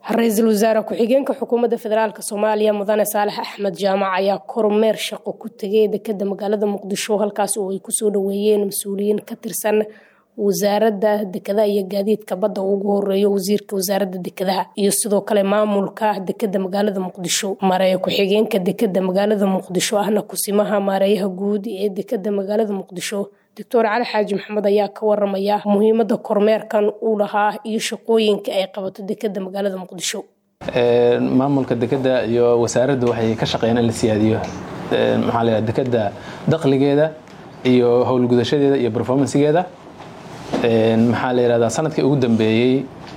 ra-iisul wasaare ku-xigeenka xukuumadda federaalk soomaaliya mudane saalax axmed jaamac ayaa kormeer shaqo ku tegay dekeda magaalada muqdisho halkaas oo ay kusoo dhaweeyeen mas-uuliyiin ka tirsan wasaaradda dekedaha iyo gaadiidka badda ugu horeeyo wasiirka wasaaradda dekedaha iyo sidoo kale maamulka dekeda magaalada muqdisho maareeya ku-xigeenka dekeda magaalada muqdisho ahna kusimaha maareeyaha guud ee dekeda magaalada muqdisho doctor cali xaaji maxamed ayaa ka waramaya muhiimada kormeerkan uu lahaa iyo shaqooyinka ay qabato dekeda magaalada muqdisho maamulka dekeda iyo wasaaraddu waxay ka shaqeeyeen in la siyaadiyo maxaa la dekeda dakhligeeda iyo howlgudashadeeda iyo performancegeeda maxaa la yidhahdaa sanadkii ugu dambeeyey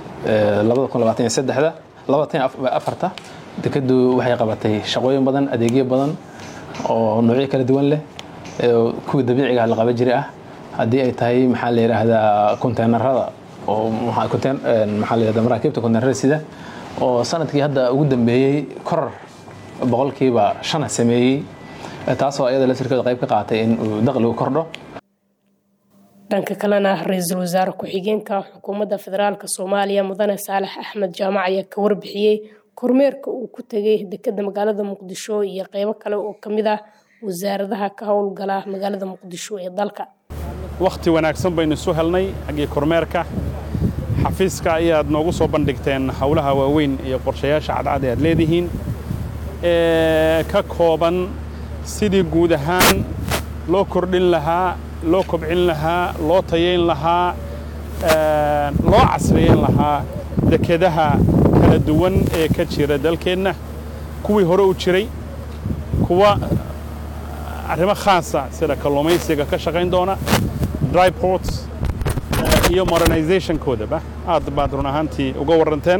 afarta dekeddu waxay qabatay shaqooyin badan adeegyo badan oo noocyo kala duwan leh kuwa dabiiciga la qaban jiray ah haddii ay tahay maxaa la yidhaahdaa konteenarada oo maxaa la yidhahdaa maraakiibta konteenarada sida oo sanadkii hadda ugu dambeeyey koror boqolkiiba shana sameeyey taasoo iyada laftirkeeda qayb ka qaatay in uu dakhligu kordho dhanka kalena ra-iisul wasaare ku-xigeenka xukuumadda federaalk soomaaliya mudane saalax axmed jaamac ayaa ka warbixiyey kormeerka uu ku tegay dekeda magaalada muqdisho iyo qeybo kale oo kamid ah wasaaradaha ka howlgala magaalada muqdisho ee dalka wakhti wanaagsan baynu isu helnay xaggii kormeerka xafiiska ayaad noogu soo bandhigteen howlaha waaweyn iyo qorshayaasha cadcad ee aad leedihiin ee ka kooban sidii guud ahaan loo kordhin lahaa loo kobcin lahaa loo tayayn lahaa loo casriyayn lahaa dekedaha kala duwan ee ka jira dalkeenna kuwii hore u jiray kuwa arrimo khaasa sida kalluumaysiga ka shaqayn doona dryports iyo modernizationkoodaba aad baad run ahaantii uga warranteen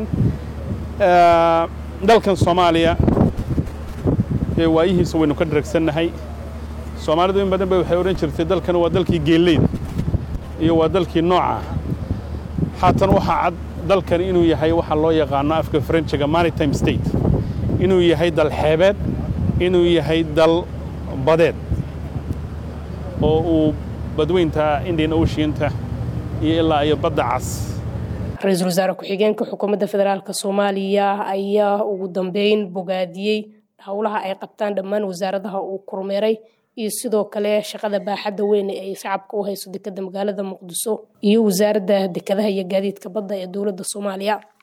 dalkan soomaaliya ee waayihiisa waynu ka dharagsannahay soomaalidu in badan ba waxay odhan jirtay dalkan waa dalkii geelleyda iyo waa dalkii nooca haatan waxaa cad dalkan inuu yahay waxaa loo yaqaano afka frenchiga maritime state inuu yahay dal xeebeed inuu yahay dal badeed oo uu badweynta indian oceanta iyo ilaa iyo badda cas ra-iisul wasaare ku-xigeenka xukuumadda federaalk soomaaliya ayaa ugu dambeyn bogaadiyey howlaha ay qabtaan dhammaan wasaaradaha uu kormeeray iyo sidoo kale shaqada baaxadda weyn ee ay shacabka u hayso dekeda magaalada muqdiso iyo wasaaradda dekedaha iyo gaadiidka badda ee dowladda soomaaliya